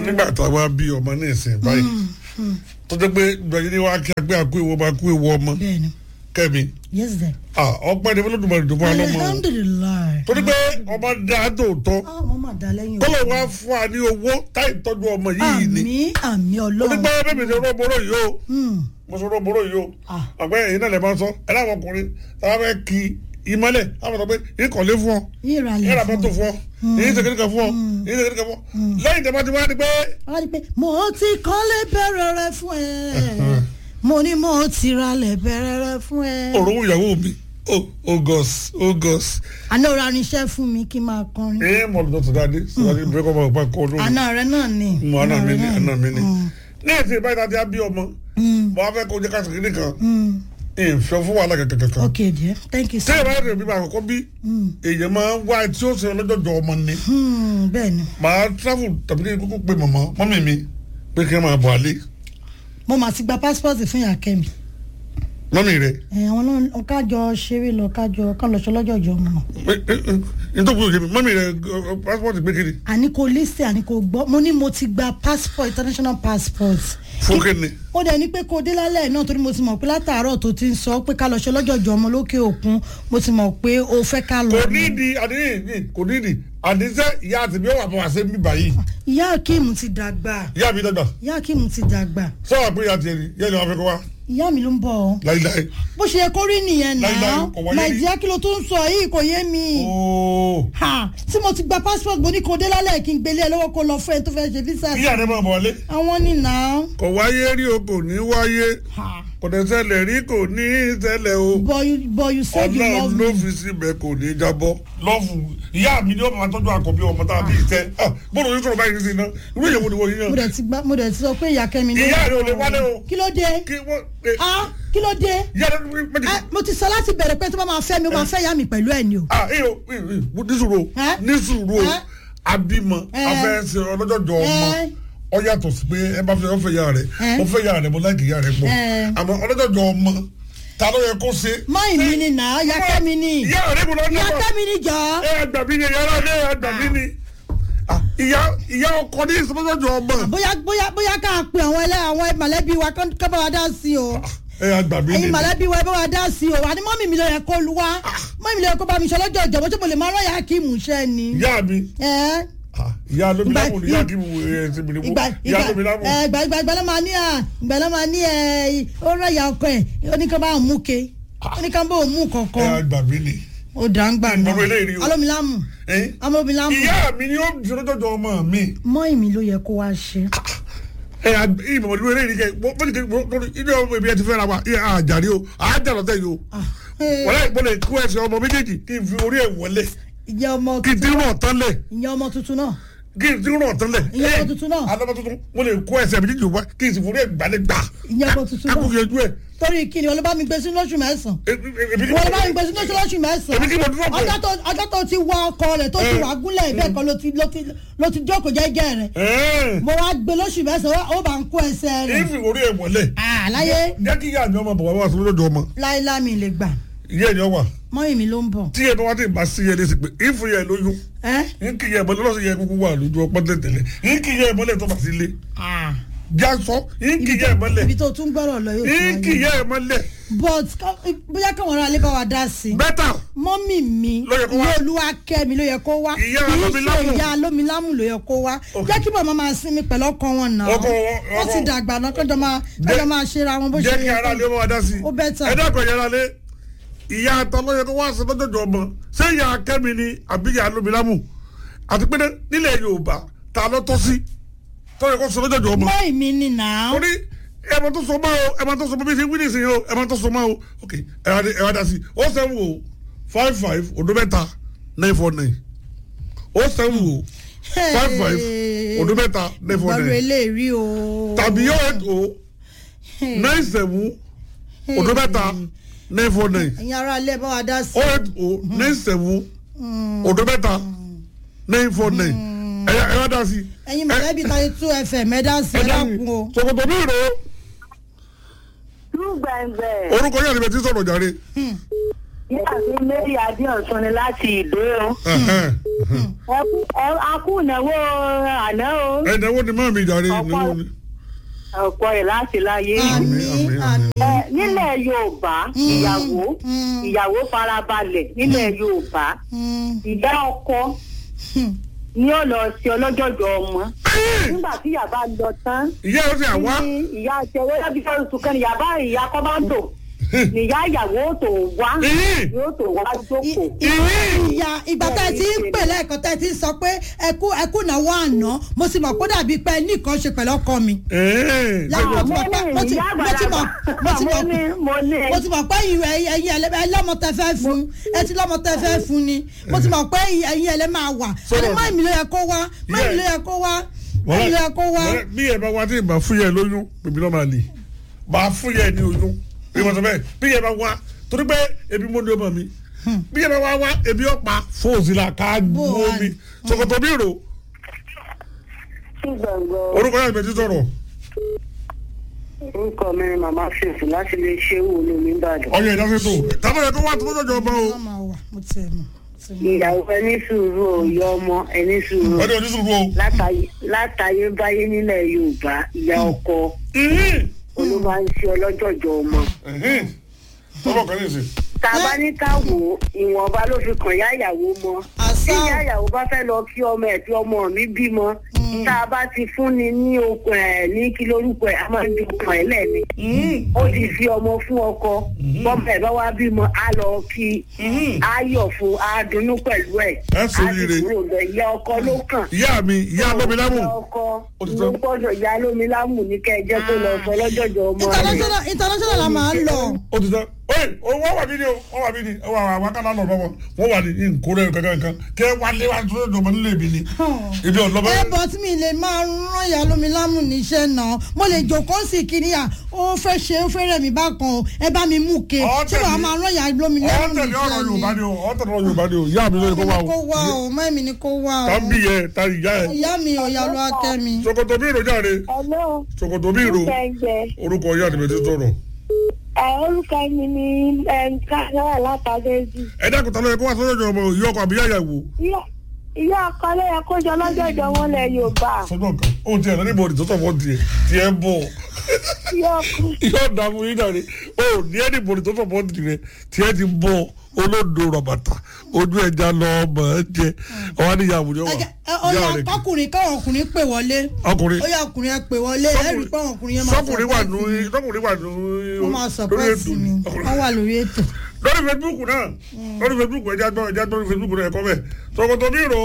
nígbà tá a wá bí ọmọ ní ìsìn báyìí tó jẹ́ pé gbẹ̀yìn ni wàá kí agbé àkú ìwọ máa kú ìwọ ọmọ bẹ́ẹ̀ni kẹ́mi yes then. ọpẹ́ ni fọlọ́dúnmọ̀ ìdùnnú ọlọ́mọ o alhamdulilayi. torí pé ọmọ dáa tòótọ́ ah mo ma da lẹ́yìn tọ́lọ̀ wá fún wa ní owó táì tọ́jú ọmọ yìí ni àmì àmì torí ọlọ́run. pé bẹ́ẹ̀ mi ti rọ́ mọ́rọ́ yìí o Hmm. mo sọ rọ́ mọ́rọ́ yìí o Ah. àgbẹ̀ yìí náà lè máa sọ ẹ láwọn ọkùnrin táwọn fẹ́ kí ìmọ̀lẹ̀ àwọn sọ pé ìkọ̀lé fún ọ ìrànlẹ̀ ìrà fún mọ́tò fún ọ èyí ṣe kékeré fún ọ èyí ṣe kékeré fún ọ lẹ́yìn tẹ́ bá ti wá di pé wọ́n di pé mo ti kọ́lé bẹ̀rẹ̀ rẹ fún ẹ mo ní mo ti ralẹ̀ bẹ̀rẹ̀ rẹ fún ẹ. òrùn ìyàwó mi oh oh gos oh gos àná ra irinṣẹ́ fún mi kí n máa kọrin. ẹ mọ̀ lọ́dọ̀ tó dáadé sọ́dọ̀ ní bẹ́ẹ̀ kọ́ máa pa kọ́ lónìí àná rẹ náà ni. mo àná mi ní rẹ àná mi ní. Mm. ní èsì ìbáyìí tàbí abí ọmọ Mm. mo á fẹ́ kó jẹ́ ká sèkéde kan Mm. ìfẹ́ fún wàhálà kankan kankan. ok dear thank you so tẹ́lẹ̀ much. bá rẹ̀ bí máa kọ́kọ́ bí èèyàn máa ń wá tí ó ṣe lọ́jọ́jọ́ ọmọ ni Hmm, bẹ́ẹ̀ni màá travel tàbí kí n kúkú pe màmá mọ́mì mi pé kí n máa bọ̀ àlé mo mà ti gba passport fún ìyá kẹ́mi. mọ́mì rẹ̀ ẹ̀ àwọn náà kájọ ṣeré lọ kájọ kán lọ ṣọlọ́jọ́jọ́ ọmọ náà. nítorí òkè mi mọ́mì rẹ̀ passport gbé kiri àní kò lísì àní kò gbọ́ mo ní mo ti gba passport international passport. fún kíni ó dẹ̀ ní pé kó dé lálẹ́ náà torí mo ti mọ̀ pé látàárọ̀ tó ti ń sọ pé ká lọ ṣe lọ́jọ́jọ́ ọmọ lókè òkun mo ti mọ̀ pé o fẹ́ ká lọ. kò ní ìdí àdéhìí kò ní ìdí àdéhìí ìyá àti mi ó wà bọ̀ wá sí mi báyìí ìyá akeem ti dàgbà ìyá mi dàgbà ìyá akeem ti dàgbà sọ́wọ́n pé ìyá tiẹ̀ ni ìyá ni wọ́n fẹ́ kọ́ wá ìyá mi ló ń bọ̀ ọ́ láíláí bó ṣe yẹ kó rí nìyẹn Láíláí, náà kò wáyé rí. nàìjíríà kí ló tó ń sọ yìí kò yé mi. ooo ha tí mo ti gba passport mo ní kó dé lálẹ́ kí n gbélé ẹ lọ́wọ́ kó lọ fún ẹ tó fẹ́ ṣe visa. ìyá rẹ̀ máa bọ̀ wálé àwọn ní náà. kò wáyé rí o kò ní wáyé ha kò dẹ̀ ṣẹlẹ̀ rí kò ní ṣẹlẹ̀ o but you but you said you love ọlọ́run ló me. fi síbẹ̀ kò ní jábọ́ lọ́fù ìyá mi ni ó máa tọ́jú àkọ́bí ọmọ tá a bí ìtẹ́ bọ́dọ̀ yóò sọ̀rọ̀ báyìí sí iná irú ìyẹ̀wò ni wọ́n yíyan mo dẹ̀ ti gbá mo dẹ̀ ti sọ pé ìyá kẹ́mi ló. ìyá rẹ̀ ò lè wálé o kí ló dé. kí wọ́n ah kí ló dé. ìyá rẹ̀ méjì Ah, mo ti sọ láti bẹ̀rẹ̀ pé tó bá máa fẹ́ mi ó máa fẹ́ yá mi pẹ̀lú ẹ̀ ni o. ah iyo nísùúrù Ẹ́? nísùúrù Ẹ́? abímọ Ẹ́? afẹ́sẹ̀ ọlọ́jọ́jọ́ ọmọ Ẹ́? ọ yàtọ̀ sí pé ẹ bá fẹ́ ọ fẹ́ yà rẹ̀ Ẹ́? mo fẹ́ yà rẹ̀ mo láìkì yà rẹ̀ pọ̀ Ẹ́? àmọ́ ọlọ́jọ́jọ́ ọmọ ta ló yẹ kó ṣe. mọ́ì mi ni nà á ìyá kẹ́mi ni ìyá rẹ̀ mo lọ ní ìyá ọmọ kẹ́mi ni jọ. ẹ àgbàbí ni ìyá rẹ̀ ẹ àgbàbí ni Ah, ìyá ìyá ọkọ ní ìsọlọ́jọ́jọ́ ọmọ bóyá bóyá bóyá ká pe àwọn ẹlẹ́ àwọn mọ̀lẹ́bí wa kán kán bá wa dá sí o. ẹ àgbàbí ni ẹyin mọ̀lẹ́bí wa ẹ bá wa dá sí o àní mọ́mì mi ló yẹ kó lu wá mọ́mì mi ló yẹ kó bá mi ṣe lọ́jọ́ ìjọba tí mo lè máa rán yàrá kí mú iṣẹ́ ni. ìyá mi ẹ Ah, ìyá lómi Ìgbà- lámù ni ìyá kí mo ẹ ti bìrì mú ìgbà ìyá ìgbà lómi lámù. ẹ, ìgbà ìgbà ìgbà ló máa ní à ìgbà ló máa ní ẹ ó rán ìyá ọkọ ẹ ó ní ká bá òun mú ke ó ní ká bá òun mú ẹ kankan àgbàbí ni. ó dà ń gbà náà Ìgbàgbọ́ eléyìí o. alómilámù Eh? amómilámù ìyá mi ni ó di ọlọ́jọ́jọ́ ọmọ mi. mọ́ì mi ló yẹ kó wá ṣe. ẹ ìmọ̀ ìlú eré ìdíkẹ́ bó ti kẹ́ ilé ọmọ ìbí ẹ ti fẹ́ ra wa ẹ àjàrí o àjà lọ́tẹ̀ yìí o wọ́n láì gbọ́dọ̀ kó ẹsẹ̀ ọmọ méjèèjì kí n fi orí ẹ̀ wọlé ìyá ọmọ kí n ti rán ọ̀tán lẹ̀ ìyá ọmọ tuntun náà kí n ti rán ọ̀tán lẹ̀. Ìyá ọmọ tuntun náà. alọ́mọ tuntun mo lè kó ẹsẹ̀ méjèèjì wá kí n sì forí ẹ̀ gbalẹ̀ gbà. ìyá ọmọ tuntun kákó náà yẹjú ẹ̀. torí kí ni olùbá mi gbé sínú lóṣù mẹ́sàn-án èmi ni wọ́n bá mi gbé sínú lóṣù èmi mẹ́sàn-án kí mo dúró pẹ̀. ọjọ́ tó ọjọ́ tó ti wọ ọkọ rẹ̀ tó ti Eh. wà gúnlẹ̀ bẹ́ẹ̀ kan ló ti ló ti ló ti jókòó jẹ́jẹ́ rẹ̀ ẹ̀ẹ́n mo wá gbé lóṣù mẹ́sàn-án ó bá ń kó ẹsẹ̀ rẹ̀ ìfi orí ẹ̀ wọlé. àláyé jẹ́ kí ìyá mi ọmọ bọ̀ wá sí lójoojú ọmọ láíláí mi lè gbà ìyá ẹ̀ ni ọ wà mọ́yìn mi ló ń bọ̀ tí ẹ̀ bá wá dé ìbá sí ẹ̀ lé sí pé ìfì ẹ̀ lóyún ẹ́ nkì yẹ ìmọ̀lẹ́ lọ́sọ̀ yẹ kúkú wà lójú ọpọ́n tẹ̀tẹ̀lẹ̀ nkì yẹ ìmọ̀lẹ́ tó bá sí lé já sọ nkì yẹ ìmọ̀lẹ́ ibi tó tún gbọ́rọ̀ lọ yóò tún nkì wáyé yẹ ìmọ̀lẹ́ but ká- bóyá káwọn ará ilé bá wa dá sí i bẹ́tà mọ́mì mi Ló yẹ kó wá. ìyá olúwakẹ́mi ló yẹ kó wá Ìyá kì í ṣe Alómilámù. ìyá alómilámù ló yẹ kó wá Ok. jẹ́ kí màmá máa sinmi pẹ̀lú ọkọ wọn náà Ọkọ wọn- wọ́n ọkọ- ti dàgbà náà kọjọ máa kọjọ máa ṣera wọn bó ṣe jẹ́ kí ara lé wọn dá sí i ó bẹ́tà. ẹ dákọ̀ yàrá lé ìyá ata lọ́yẹ kó wá sí lọ́jọ́jọ́ ọmọ ṣé ìyá akẹ́mi ni àbí ìyá lómilámù àti pé nílẹ̀ Yorùbá ta ló tọ́ sí tọ́yẹ kó sọ lọ́jọ́jọ́ ọmọ mọ́ ìmí ni náà torí ẹ̀mọ tó so mọ́ o ẹ̀mọ tó so mọ́ bí ṣe wí nìsín o ẹ̀mọ tó so mọ́ o ok ẹ wá dé- ẹ wá dá sí i ó sẹ́wọ̀n o five five odo mẹ́ta nine four nine ó sẹ́wọ̀n o five five odo mẹ́ta nine four ìgbọ́rọ̀ nine eléèrí o tàbí yóò eight o nine seven odo mẹ́ta nine four nine ẹ̀yin ará ilé bá wa dá sí ó eight o nine seven odo mẹ́ta nine four nine ẹ ẹ wá dá sí i. ẹ̀yin mọ̀lẹ́bí tàbí two fm ẹ dá sí ẹ dákun o ṣòkòtò mi rò ó Tú gbẹ̀ngbẹ̀. orúkọ yẹn ni bẹ ti sọ̀rọ̀ jàre Nígbà tí Mary Adéọ̀sán ni láti ìdó o. Ẹ̀hẹ́n. Ẹ kú ẹ- a kú ìnáwó àná o. ẹ̀dẹ̀wó ni máa mi jàre ìnáwó ni. Ọ̀pọ̀ ẹ̀ láti láyé. àmì àmín, àmì. Ẹ, nílẹ̀ Yorùbá ìyàwó Mm. ìyàwó farabalẹ̀ nílẹ̀ Yorùbá Mm, ìyá ọkọ mm. ni ó lọ sí ọlọ́jọ́jọ́ ọmọ. Nígbà tí ìyá bá lọ tán ìyá yóò ti àwa. ní ìyá àtẹwé lábí fẹ́ẹ́ sùn kan ìyá bá ìyá kọ́ bá ń tò ní ìyá ìyàwó tó wá Ìyí. yóò tó wá jókòó. Ìyí. ìyá ìgbà tá ẹ ti ń pè lẹ́ẹ̀kan tá ẹ ti ń sọ pé ẹkú ẹkú náwó àná mo sì mọ̀ kó dàbí pé ẹ ní nǹkan ṣe pẹ̀lú ọkọ mi. Ẹ̀ẹ́. Láwọn- mo ti mọ̀ pé- mo ti- ìyá mo ti mọ̀- mo ti mọ̀- mo ní mo ní mo ti mọ̀ pé ẹ̀yin ẹ̀yin ẹ̀lẹ́ ẹ lọ́mọ tẹ fẹ́ fún ẹ ti lọ́mọ tẹ fẹ́ fún ni mo ti mọ̀ pé ẹ̀yin ẹ̀lẹ́ máa wà Sọ̀rọ̀ àní mọ́ ìmì ló yẹ kó wá mọ́ ìmì ló yẹ kó wá mọ́ ìmì ló yẹ kó wá. Wọ́n- bí ẹ bá wá tí ì bá fún yẹ lóyún bèbí lọ́ọ́ máa lè bá fún yẹ ní oyún bí wọ́n sọ bẹ́ẹ̀ bí ẹ bá wá torí pé ebi mo ní ọmọ mi bí ẹ bá wá wá ebi ọ̀pá fóòsì la ká Bó gbó wà mi ní? ṣòkòtò bí rò sí gbọ̀ngàn. orúkọ yàrá ìbẹ̀tí sọ̀rọ̀ orúkọ mi ni màmá fèsì láti lè ṣe wò ní mi Ìbàdàn. ọyọ ìdásẹ́tò tábìlẹ̀ tó wá tó lọ́jọ́ ọba o wọ́n máa wà mo ti ẹ̀ mọ̀. mo ti mọ̀. ìyàwó ẹni sùúrù o ìyá ọmọ ẹni sùúrù wọ́n ní onísùúrù o. látàyè látàyè báyé nílẹ̀ Yorùbá ìyá ọkọ olúwa ń ṣe ọlọ́jọ̀jọ̀ ọmọ. ọmọ kan ní ìsìn. tàbá ní ká wò ó ìwọ̀nba ló fi kàn yá ìyàwó mọ́. àṣà tí ìyá ìyàwó bá fẹ́ lọ kí ọmọ ẹ̀ tí ọmọ mi bímọ tá a bá ti fúnni ní okùn ẹ̀ ní kí lórúkọ ẹ̀ a máa ń di okùn ẹ̀ lẹ́ni. ó ti fi ọmọ fún ọkọ bọ́mọ ẹ̀ bá wá bímọ á lọ kí á yọ̀ fún á dunnú pẹ̀lú ẹ̀ Ẹ á ṣoríire. sì kúrò bẹ̀ ìyá ọkọ ló kàn. ìyá mi ìyá lómilámù ìyá ọkọ Ó ti ló tán. gbọ́dọ̀ ìyá lómilámù ní kẹ́ ẹ jẹ́ kó lọ sọ lọ́jọ́jọ́ ọmọ rẹ̀. international international la máa ń lọ. ó ti tán oye wọ́n wà mí ni o wọ́n wà mí ni wọ́n wà wà kánà lọ́dọ̀ wọn wọ́n wà ní nkórè kankan kan kí ẹ wá lé wa tó lọ́dọ̀ mọ́ nílé mi ni ibi ọ̀lọ́mọ. ẹ bọ̀ tí mi lè máa rán ìyá lómi lámù níṣẹ́ náà mo lè jókòó sí kíní à ó fẹ́ ṣe ó fẹ́ rẹ̀ mí bákan o ẹ bá mi mú ke Ọ̀ ṣé wàá tẹ̀lé- máa rán ìyá lómi lámù ọ̀tẹ̀lẹ̀ ọ̀rọ̀ níṣẹ́ Yorùbá ni ni. o ọ̀tẹ̀lẹ̀ ọ̀rọ̀ Yorùbá ni o ìyá mi lóye kó mọ́ wá mi ni kó o wá o mọ́ mi ni kó wá o tá ń bí yẹ tá ìyá ẹ. ìyá mi ò yá ló akẹ́ mi. ṣòkòtò bí ìrò jáde Hello, ṣòkòtò bí ìrò gbẹ̀ngbẹ̀. orúkọ ìyá àdìbẹ̀ ti sọ̀rọ̀. Ẹ orúkọ mi ni Káyọ̀ látàgẹ́jì. ẹ dákun tá ló yẹ kó wá sọ́jọ́ ọmọ ìyá ọkọ àbí ìyá ìyàwó. Ìyá ọkọ ló yẹ kó jọ lọ́jọ́jọ́ wọn lẹ Yorùbá. sọ́jọ́ kan ó tiẹ̀ lọ níbo òdìtọ́ sọ̀fọ́ tiẹ̀ tiẹ̀ bọ̀ Ìyá ọkọ. yóò dààmú yín dàrí ó ní ẹni bòrì tó sọ̀fọ́ tiẹ̀ tiẹ̀ ti bọ̀ olódo rọ̀bàtà ojú ẹja lọ ọmọ ẹ jẹ ọwọ́ ní ìyá àwùjọ wà ẹ jẹ́- ẹ- ó yá ọkùnrin káwọn ọkùnrin pè wọlé ọkùnrin ó yá ọkùnrin ẹ pè wọlé ẹ rí i pé àwọn ọkùnrin yẹn máa sọkùnrin wà support nù mi. sọkùnrin wà nù wọ́n máa lórí sọpẹ́ẹ̀tì mi ọkùnrin. wọ́n wà lórí ètò. lórí facebook náà lórí facebook ẹja gbọ́ ẹja gbọ́ lórí facebook náà ẹ̀kọ́ bẹ́ẹ̀ ṣòkòtò bí ìrò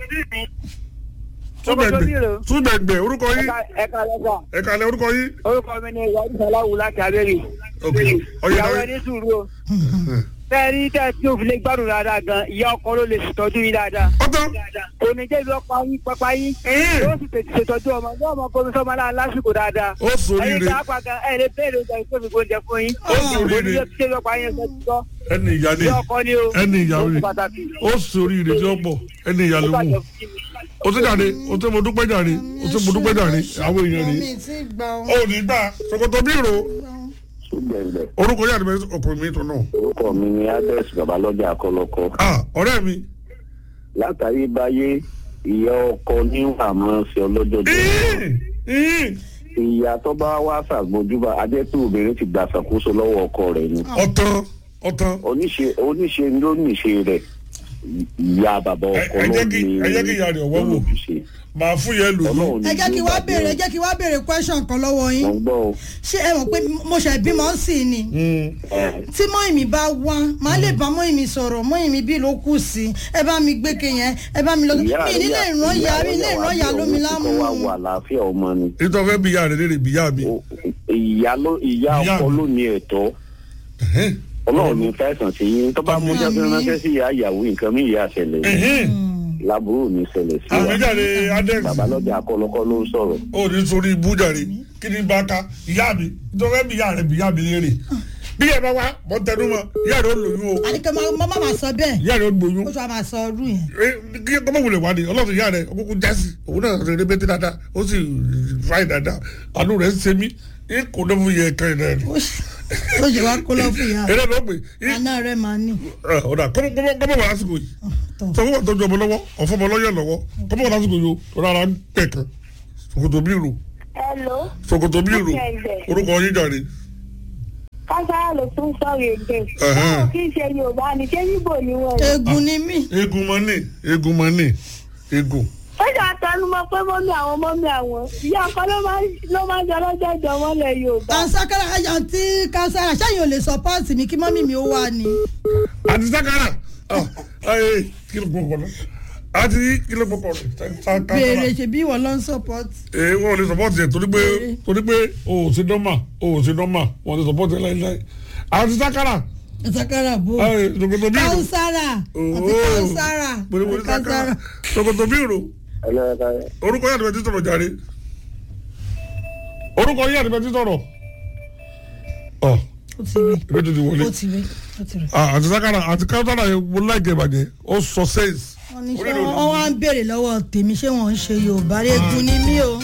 túbẹ̀gbẹ̀ túbẹ̀gbẹ̀ orúkọ yín Ẹ̀ka lọ́gbà. ẹ̀ka lẹ orúkọ yín Orúkọ mi ni ìyá Ìsàláwù láti Abẹ́rẹ́. ok ọyẹ Ìyàwó náà ẹni sùúrù o. Bẹ́ẹ̀ni tẹ́ tí o fi lè gbádùn dáadáa gan, ìyá ọkọ ló lè ṣètọ́jú yín dáadáa. ọtọ Oníjẹ́ ìlú ọ̀pá yín pápá yín. Ẹ̀hìn. Yóò sì tètè ṣètọ́jú ọmọ. Yóò mọ kó mi sọ́mọ náà lásìkò dáadáa. ó sóríire Ẹyin tí a pa gan, ẹ̀ lè bẹ́ẹ̀rẹ̀ oúnjẹ tó fi gbóúnjẹ fún yín. Ó sóríire. Oníjẹ́ tí ìlú ọ̀pá yín ṣe ti sọ. ẹni ìyá ni Ìyá ọkọ ni o. ẹni ìyá Ó ni ṣe pàtàkì. ó sóríire tí ó pọ̀ ẹni ìyá ló mú o ti jàre o ti mo dúpẹ́ jàre o ti mo dúpẹ́ jàre àwọn èèyàn rè mi ti gbà ó. ó ní gbà ṣòkòtò bí ìrò gbẹ̀ngbẹ̀ orúkọ yàrá mi ọkùnrin mi tó náà orúkọ mi ni adès babalọ́jà akọlọ́kọ ah ọ̀rẹ́ mi látàrí báyé ìyá ọkọ níwà máa ń ṣe ọlọ́jọ́jọ́ Ẹ̀hìn. Ẹ̀hìn. ìyá tó bá wá ṣàgbọ́njúbà adẹ́tù obìnrin ti gbà ṣàkóso lọ́wọ́ ọkọ rẹ̀ ni ọ̀tán ọ̀tán oníṣe oníṣe ló níṣe rẹ̀ ìyá bàbá ọkọ ẹ ló jẹ́ kí- ní ẹ jẹ́ kí ìyá rẹ̀ ọwọ́ wò. olùṣe màá fún yẹn lò ọlọ́run ní ẹ jẹ́ kí wá gbàgbé béèrè ẹ o. jẹ́ kí wá béèrè question kan lọ́wọ́ yín mo ń gbọ́ o ṣé ẹ mọ̀ pé mo ṣe bímọ sí i ni ẹ tí mọ́ìmí bá wá màá lè bá mọ́ìmí sọ̀rọ̀ mọ́ìmí bí ló kù sí ẹ bá mi gbé ke yẹn ẹ bá mi lọ mi nílé ìran ya mi nílé ìran ya lómi lámú kọ́ wa wà láàfin ọmọ ni nítorí fẹ́ bí ìyá rẹ̀ léèrè bí ìyá mi O- ìyá ló ìyá Ìyá ọkọ mi. ló ní ẹ̀tọ́ Ẹ̀hìn. ọlọ́run ní fẹsàn sí yín tó bá mú jáde Àmín. ránṣẹ́ sí ìyá ìyàwó nǹkan mí ìyá ṣẹlẹ̀ yìí Ẹ̀hìn. láburú ní ṣẹlẹ̀ sí wa àmìjáde adex babalọ́jà akọlọ́kọ́ ló ń sọ̀rọ̀ ó ní sórí ibú jàre kí ni bá ká ìyá mi nítorí fẹ́ bí ìyá rẹ̀ bí ìyá mi léèrè bí ẹ bá wá mọ tẹnu mọ ìyá rẹ ó lóyún o àdìkẹ́ má má má sọ bẹ́ẹ̀ ìyá rẹ ó gbóyún ó tún wá máa sọ ọdún yẹn. Eh, kí ọmọ wulẹ̀ wá ní ọlọ́run ìyá rẹ ọkùnkù jásí òun náà rẹ rẹpẹtẹ dáadáa ó sì fáì dáadáa àánú rẹ ń ṣe mí ní kò náà fún yẹ kẹrin náà ni. ó ṣe- ó ṣe wá kó lọ fún ìyá rẹ̀ eré ló pè é àná rẹ̀ máa ní. ọ̀dà kọ́mọ wà lásìkò yìí tọ̀ sọ fún wa tọ́jú ọmọ lọ́wọ́ ọ̀fọ́ ọmọ lọ́yọ̀ lọ́wọ́ kọ́mọ wà lásìkò yìí o rárá ń pẹ̀ kan ṣòkòtò bírò hello ṣòkòtò bírò orúkọ yín jàre. kására ló tún sọ̀rọ̀ èdè Ẹ̀hẹ́n. báwo kí n ṣe yorùbá ni ṣé yíbò ni wọ́n ni. eegun ni mí. egun mọ́nì egun mọ́nì egun. ó jà tẹnumọ́ pé mọ́mí àwọn mọ́mí àwọn ìyá ọkọ ló máa ń ló máa ń jẹ lọ́jọ́ ìjọmọ́lẹ̀ yorùbá. kansakara àyàntí kansara ṣáàyàn ò lè sọpọ́ọ̀tì mi kí mọ́mí mi ó wà ní. àti sakara ọ ẹ kí ló gbọkọ lọ àti kí ló gbọkọ lọ sakara. béèrè ṣebí ìwọ ló ń sọpọ́ọ̀tì. ee wọn ò lè sọpọ́ọ̀tì yẹn torí pé torí pé o ò sí dọ́mà o ò sí dọ́mà wọn ò lè sọpọ́ọ̀tì yẹn láíláí àti sakara kansakara bò. ẹ ṣòkòtò bírò kansara àti kansara pèrèpèrè sakara ṣòkòtò bírò orúkọ yàtọ̀ bẹ́ẹ̀ ti sọ̀rọ̀ jàre orúkọ yàtọ̀ bẹ́ẹ̀ ti sọ̀rọ̀ ọ ó ti rí ìbí tó ti wọlé ó ti rí ó ti rí. Ah, àti sakara àti kántàrà yẹn mo láìkẹ́ ìbàjẹ́ ó sọ sẹ́ẹ̀sì. wọ́n ní ṣé wọ́n wá ń béèrè lọ́wọ́ tèmi ṣé wọ́n ń ṣe yorùbá eegun ni mí o.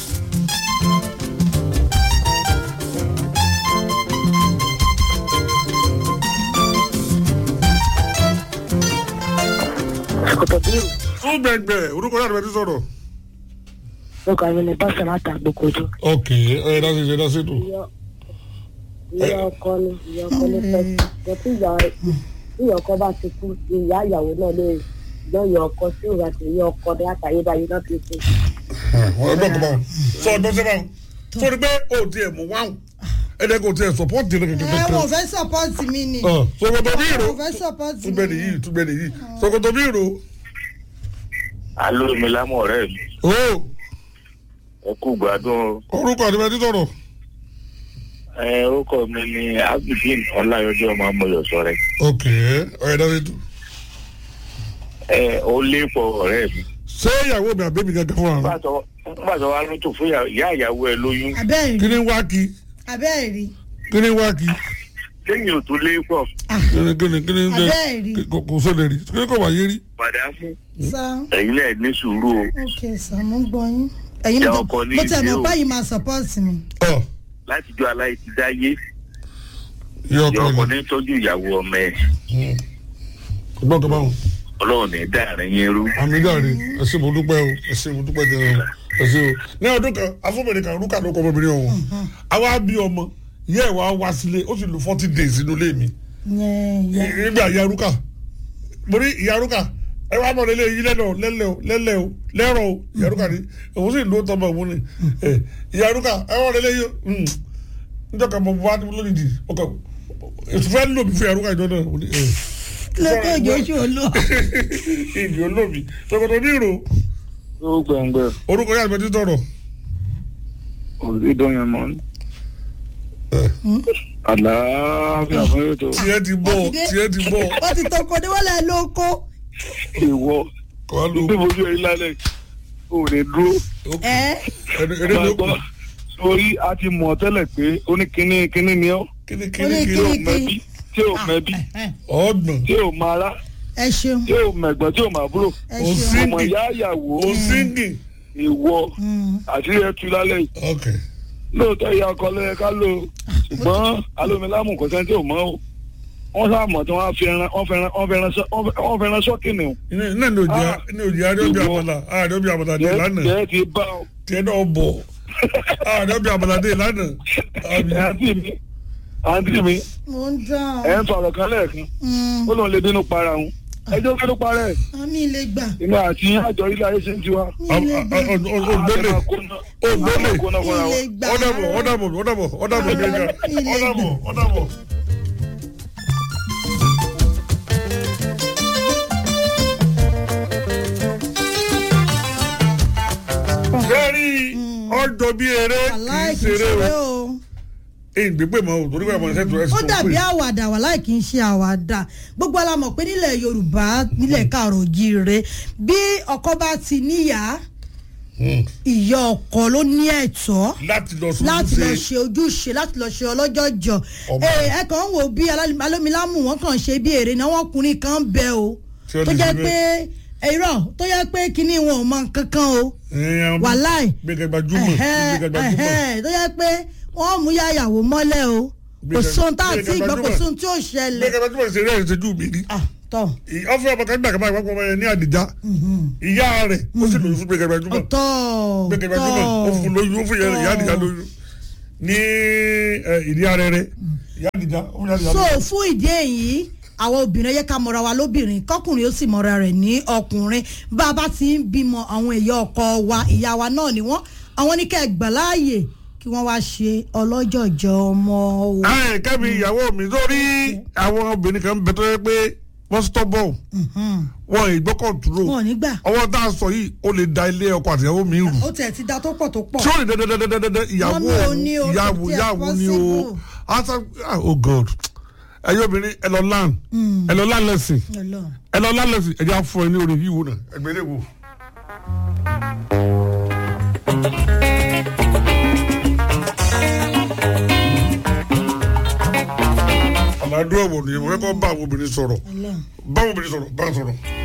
ṣòkòtò bírù fún gbẹgbẹ orúkọ yàtọ̀ bẹ́ẹ̀ ti sọ̀rọ̀. lóko àwọn ẹni bá sọ̀rọ̀ àtàgbòkojú. ok ẹ dá sí ṣe dá sí tù. ìyá ọkọ ni ìyá ọkọ ní fẹ́ jọ tí ìyá tí ìyá ọkọ bá ti kú ìyá ìyàwó náà lè gbọ́ ìyá ọkọ tí ìyá ti ìyá ọkọ ní àtàyébáyé náà ti kú. wọn ẹgbẹ́ kọ́ báwọn sọ ọdún sẹ́ báwọn sórí pé o tiẹ̀ mú wáhùn ẹ̀dẹ̀ kò tiẹ̀ sọpọ́ọ̀tì rẹ̀ ẹ kẹ̀kẹ́ wọ́n fẹ́ sọpọ́ọ̀tì mi ni. sọkòtò bí ìró wọ́n fẹ́ sọpọ́ọ̀tì mi. túbẹ̀ nìyí túbẹ̀ nìyí sọkòtò bí ìró alo mi lámọ ọ̀rẹ́ mi o ẹ kú gbádùn o. orúkọ àti bẹ́ẹ̀ ti sọ̀rọ̀ ẹ orúkọ mi ni abidin ọláyọjọ ọmọ amọyọsọ rẹ ok ẹ dá sí tù. ẹ ó lé pọ ọ̀rẹ́ mi ṣé ìyàwó mi àbẹ́mi gẹ́gẹ́ fún wa nígbà tó wá lótò fún ìyá ìyá ìyàwó ẹ lóyún abẹ́ẹ̀ kí rí ni wá kí abẹ́ẹ̀ rí kí ni wá kí lẹ́yìn ò tó lé pọ kí ni kí ni kí ni abẹ́ẹ̀ rí kò kò sọ̀rọ̀ rí kí ni kò wáyé rí. padà fún sá ẹ̀yin náà ní sùúrù o ok sá mo ń gbọ́ yín. ẹ̀yin Ìyá mo ọkọ ní mo tẹ̀ ìdí mọ́ o. báyìí máa sọpọ́ọ̀tì mi. ọ látijọ́ aláì ti dáyé yọ ìyá ọkọ ọkọ ni ní tọ́jú ìyàwó ọmọ ẹ ọgbọ́n kan báwọn. ọlọ́run ní dáàrin yín rú àmì jáde ẹ ṣé mo dúpẹ́ o ẹ ṣé mo dúpẹ́ jẹ́ o ẹ ṣé o ní ọdún kan afọ́bìnrin kan rúkà ló kọ́ ọmọbìnrin ọ̀hún àwa bí ọmọ ìyá ẹ̀ wá wá sílé ó sì lu forty days inú ilé mi yẹn yẹn nígbà ìyá rúkà mo ní ìyá rúkà ẹ wá mọ̀ lélẹ̀ yìí lẹ́lẹ̀ o lẹ́lẹ̀ o lẹ́lẹ̀ o lẹ́rọ̀ o ìyá rúkà ni òun sì ló tọmọ òun ni ẹ ìyá rúkà ẹ wọ́n lélẹ̀ yìí o níjọ́ kan mo wá lónìí ọkọ ètò fẹ́ lò mí fún ìyá rúkà ìjọ náà mo ní ẹ lókè ìjọ́sí olú. ìdí olómi tọkọtọ ní ìrò ó gbẹngbẹ orúkọ yàrá ìbẹ̀tí tọrọ. ìdọ̀yìn mọ́ ni àlàáfíà fún ètò tiẹ̀ ti bọ̀ tiẹ̀ ti bọ̀ ó ti tọkọ ní wọ́n lẹ̀ lóko. ìwọ kọ́ ló bí mo yọ ilé alẹ́ ò lè dúró. ẹ ẹni ló kù Gbàgbọ́, sórí a ti mọ̀ tẹ́lẹ̀ pé ó ní kíní kíní ni ọ́ kíni Ó kíni ní kíni tí ò kíní. mẹ́bí tí ò mẹ́bí ọ̀gbọ̀n tí ò mara ẹ ṣeun tí ò mẹ̀gbọ́n tí ò mábúrò ẹ Ó ṣeun. sí. ọmọ ìyá ìyàwó òsíngì ìwọ Mm. àti ẹtù lálẹ́ yìí ok lóòótọ́ ìyá ọkọ ló yẹ ká lò ó ṣùgbọ́n alómilámù kò sẹ́ni tí ò mọ́ o wọ́n sáà mọ̀ tí wọ́n á fi ẹran wọ́n fẹ́ràn wọ́n fẹ́ràn sọ́- wọ́n fẹ́- wọ́n fẹ́ràn sọ́ọ̀kì nù. iná ní òjì Ah. ní òjì àdébí Ìwọ. àmàlà àdébí àmàlà dé lánàá jẹ́ ti bá ọ tiẹ̀ náà bọ̀ àdébí àmàlà dé lánàá àbí àǹtí mi àǹtí mi mo ń dán ẹ̀ ń sọ̀rọ̀ kan lẹ́ẹ̀kan ó lóun lè bínú para òun ẹjọ́ kí ló parẹ́ ẹ̀ àmì ilé gbà inú àti àjọ ilé ayé ṣe ń tiwa. ògbólè ògbólè ilé gbà ọ̀dàbọ̀ ọ̀dàbọ̀ ọ̀dàbọ̀ ọ̀dàbọ̀ gẹ́gẹ́ ọ̀dàbọ̀ ọ̀dàbọ̀. sẹ́rí ọjọ́ bí eré kì í aláìkí ṣeré ṣeré o o èyí gbégbé mọ́ o torí pé àmọ́ ẹ̀sẹ̀ tó ẹ̀sìn ó tó dàbí pè àwàdà wà láì kí n ṣe àwàdà gbogbo ala mọ̀ pé nílẹ̀ yorùbá nílẹ̀ káàrọ̀ jíire bí ọkọ bá ti níyà ìyá ọkọ ló ní ẹ̀tọ́ láti lọ sójú láti lọ ṣe ṣe ojúṣe láti lọ ṣe ọlọ́jọ́jọ́ Ọmọ. ẹ ẹ kàn ń wò bí alá- alómilámù wọn kàn ṣe bí èrè náà wọn ọkùnrin kan bẹ o Tí ó tó lè jẹ́ ṣe pé irọ́ tó jẹ́ pé kinní wọn ò mọ nǹkan kan o wàláì gbẹgẹ gbajúmọ̀ ẹ̀hẹ́, gbẹgẹ gbajúmọ̀ ẹ̀hẹ́, tó jẹ́ pé wọ́n mú yàyàwó mọ́lẹ̀ o kò Gbẹ̀gẹ̀- sóhun tá àti gbẹ̀gẹ̀ ìgbọ́ kò gbajúmọ̀. sóhun tí ò ṣẹlẹ̀ gbẹgẹ gbajúmọ̀ ìṣeré ẹ̀ ṣojú mi ni Ah, tọ́ ọfẹ ọmọ kan gbàgbọ́ ìpapọ̀ ọmọ yẹn ní àdìjá ìyá rẹ̀ ó sì lòyún fún gbẹgẹ gbajúmọ̀ ọ̀tọ̀ gbẹgẹ gbajúmọ̀ ó fún lóyún ó fún yẹn ìyá àdìjá lóyún ní ẹ, ìdí ààrẹ rẹ̀ ìyá àdìjá ó fún ìyá àdìjá so lóyún. fún ìdí èyí àwọn obìnrin yẹ ká mọra wa lóbìnrin kọkùnrin ó sì mọra rẹ̀ ní ọkùnrin bá a bá ti ń bímọ àwọn ìyá ọkọ wa ìyá wa náà ni wọ́n àwọn ní ká ẹ gbà láàyè kí wọ́n wá ṣe ọlọ́jọ̀jọ̀ ọmọ o. ẹ kẹ́mi ìyàwó mi sórí àwọn obìnrin kan bẹ tó yẹ pé wọ́n stọ́bọ̀ wọn ìgbọ́kọ̀ dúró wọn ò ní gbà ọwọ́ tá a sọ yìí ó lè da ilé ọkọ àtìyàwó mi rù ó tẹ̀ ti da tó pọ̀ tó pọ̀. tí ó lè dandandandandandan ìyàwó Mọ́mí ò ní o, ìyàwó kò tiẹ̀ ìyàwó ni o possible. asa ah, oh god ẹyọ obìnrin ẹ lọ lan ẹ lọ lan lẹsìn Ọlọ́run. ẹ lọ lan lẹsìn ẹ jẹ́ àfọ ẹ ní orí yìí wò náà ẹgbẹ́ lè wò. àlàdúrà wò ni mo fẹ́ kọ́ bá àwọn obìnrin sọ̀rọ̀ Ọlọ́run. bá àwọn obìnrin sọ̀rọ̀ bá a sọ̀rọ̀.